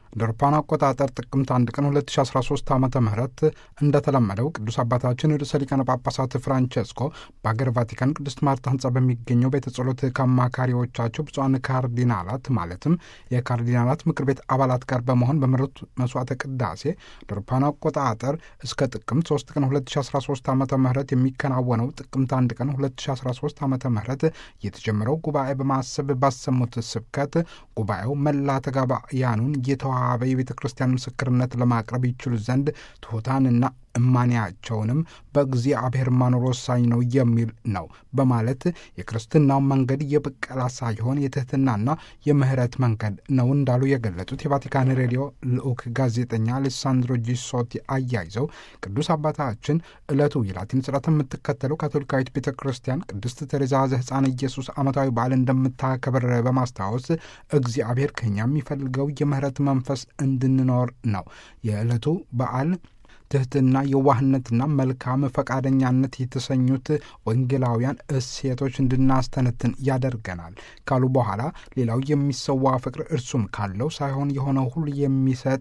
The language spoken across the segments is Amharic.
እንደ አውሮፓውያን አቆጣጠር ጥቅምት አንድ ቀን 2013 ዓ ም እንደተለመደው ቅዱስ አባታችን ርዕሰ ሊቃነ ጳጳሳት ፍራንቸስኮ በአገር ቫቲካን ቅድስት ማርታ ህንጻ በሚገኘው ቤተ ጸሎት ከአማካሪዎቻቸው ብፁዓን ካርዲናላት ማለትም የካርዲናላት ምክር ቤት አባላት ጋር በመሆን በመሩት መስዋዕተ ቅዳሴ እንደ አውሮፓውያን አቆጣጠር እስከ ጥቅምት 3 ቀን 2013 ዓ ም የሚከናወነው ጥቅምት አንድ ቀን 2013 ዓ ም የተጀመረው ጉባኤ በማሰብ ባሰሙት ስብከት ጉባኤው መላ ተጋባያኑን የተዋበ የቤተ ክርስቲያን ምስክርነት ለማቅረብ ይችሉ ዘንድ ትሑታንና እማንያቸውንም በእግዚአብሔር ማኖር ወሳኝ ነው የሚል ነው በማለት የክርስትናው መንገድ የብቀላ ሳይሆን የትህትናና የምህረት መንገድ ነው እንዳሉ የገለጹት የቫቲካን ሬዲዮ ልዑክ ጋዜጠኛ አሌሳንድሮ ጂሶቲ አያይዘው ቅዱስ አባታችን ዕለቱ የላቲን ስርዓት የምትከተለው ካቶሊካዊት ቤተ ክርስቲያን ቅድስት ተሬዛ ዘሕፃን ኢየሱስ ዓመታዊ በዓል እንደምታከብር በማስታወስ እግዚአብሔር ከኛ የሚፈልገው የምህረት መንፈስ እንድንኖር ነው። የዕለቱ በዓል ትህትና፣ የዋህነትና መልካም ፈቃደኛነት የተሰኙት ወንጌላውያን እሴቶች እንድናስተነትን ያደርገናል ካሉ በኋላ ሌላው የሚሰዋ ፍቅር እርሱም ካለው ሳይሆን የሆነው ሁሉ የሚሰጥ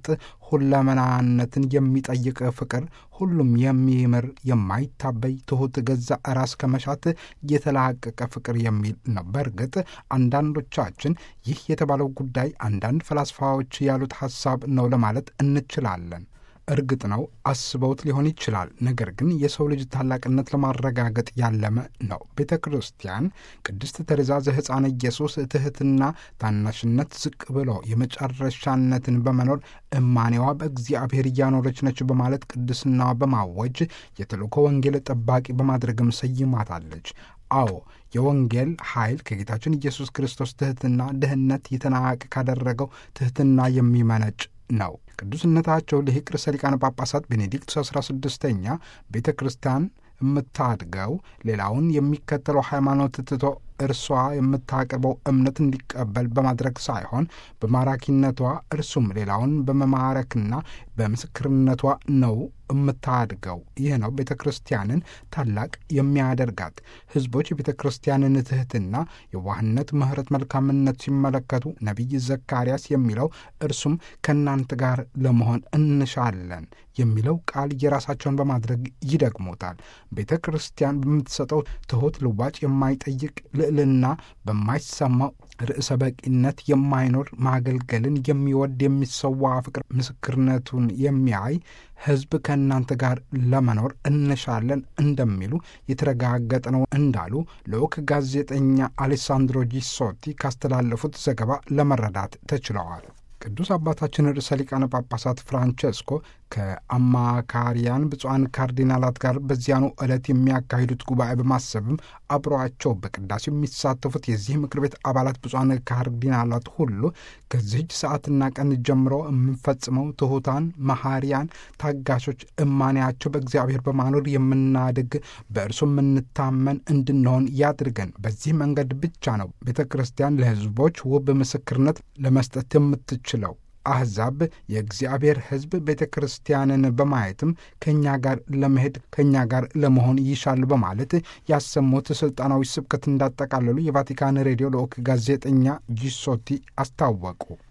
ሁለመናነትን የሚጠይቅ ፍቅር ሁሉም የሚምር የማይታበይ ትሑት ገዛ ራስ ከመሻት የተላቀቀ ፍቅር የሚል ነው። በእርግጥ አንዳንዶቻችን ይህ የተባለው ጉዳይ አንዳንድ ፈላስፋዎች ያሉት ሐሳብ ነው ለማለት እንችላለን። እርግጥ ነው አስበውት ሊሆን ይችላል። ነገር ግን የሰው ልጅ ታላቅነት ለማረጋገጥ ያለመ ነው። ቤተ ክርስቲያን ቅድስት ተሬዛ ዘሕፃነ ኢየሱስ ትሕትና፣ ታናሽነት፣ ዝቅ ብሎ የመጨረሻነትን በመኖር እማኔዋ በእግዚአብሔር እያኖረች ነች በማለት ቅድስናዋ በማወጅ የተልእኮ ወንጌል ጠባቂ በማድረግም ሰይማታለች። አዎ የወንጌል ኃይል ከጌታችን ኢየሱስ ክርስቶስ ትሕትና ድህነት የተናቀ ካደረገው ትሕትና የሚመነጭ ነው። ቅዱስነታቸው ልሂቅ ርዕሰ ሊቃነ ጳጳሳት ቤኔዲክት አስራ ስድስተኛ ቤተ ክርስቲያን የምታድገው ሌላውን የሚከተለው ሃይማኖት ትቶ እርሷ የምታቀርበው እምነት እንዲቀበል በማድረግ ሳይሆን በማራኪነቷ እርሱም ሌላውን በመማረክና በምስክርነቷ ነው የምታድገው። ይህ ነው ቤተ ክርስቲያንን ታላቅ የሚያደርጋት። ሕዝቦች የቤተ ክርስቲያንን ትሕትና፣ የዋህነት፣ ምሕረት፣ መልካምነት ሲመለከቱ ነቢይ ዘካርያስ የሚለው እርሱም ከእናንተ ጋር ለመሆን እንሻለን የሚለው ቃል የራሳቸውን በማድረግ ይደግሙታል። ቤተ ክርስቲያን በምትሰጠው ትሑት ልዋጭ የማይጠይቅ ልዕልና በማይሰማው ርዕሰ በቂነት የማይኖር ማገልገልን የሚወድ የሚሰዋ ፍቅር ምስክርነቱን የሚያይ ሕዝብ ከእናንተ ጋር ለመኖር እንሻለን እንደሚሉ የተረጋገጠ ነው እንዳሉ ልዑክ ጋዜጠኛ አሌሳንድሮ ጂሶቲ ካስተላለፉት ዘገባ ለመረዳት ተችለዋል። ቅዱስ አባታችን ርዕሰ ሊቃነ ጳጳሳት ፍራንቸስኮ ከአማካሪያን ብፁዓን ካርዲናላት ጋር በዚያኑ ዕለት የሚያካሂዱት ጉባኤ በማሰብም አብረዋቸው በቅዳሴው የሚሳተፉት የዚህ ምክር ቤት አባላት ብፁዓን ካርዲናላት ሁሉ ከዚህች ሰዓትና ቀን ጀምሮ የምንፈጽመው ትሑታን፣ መሐሪያን፣ ታጋሾች እማንያቸው በእግዚአብሔር በማኖር የምናድግ በእርሱ የምንታመን እንድንሆን ያድርገን። በዚህ መንገድ ብቻ ነው ቤተ ክርስቲያን ለሕዝቦች ውብ ምስክርነት ለመስጠት የምትችለው። አሕዛብ የእግዚአብሔር ሕዝብ ቤተ ክርስቲያንን በማየትም ከእኛ ጋር ለመሄድ ከእኛ ጋር ለመሆን ይሻል በማለት ያሰሙት ሥልጣናዊ ስብከት እንዳጠቃለሉ የቫቲካን ሬዲዮ ልዑክ ጋዜጠኛ ጂሶቲ አስታወቁ።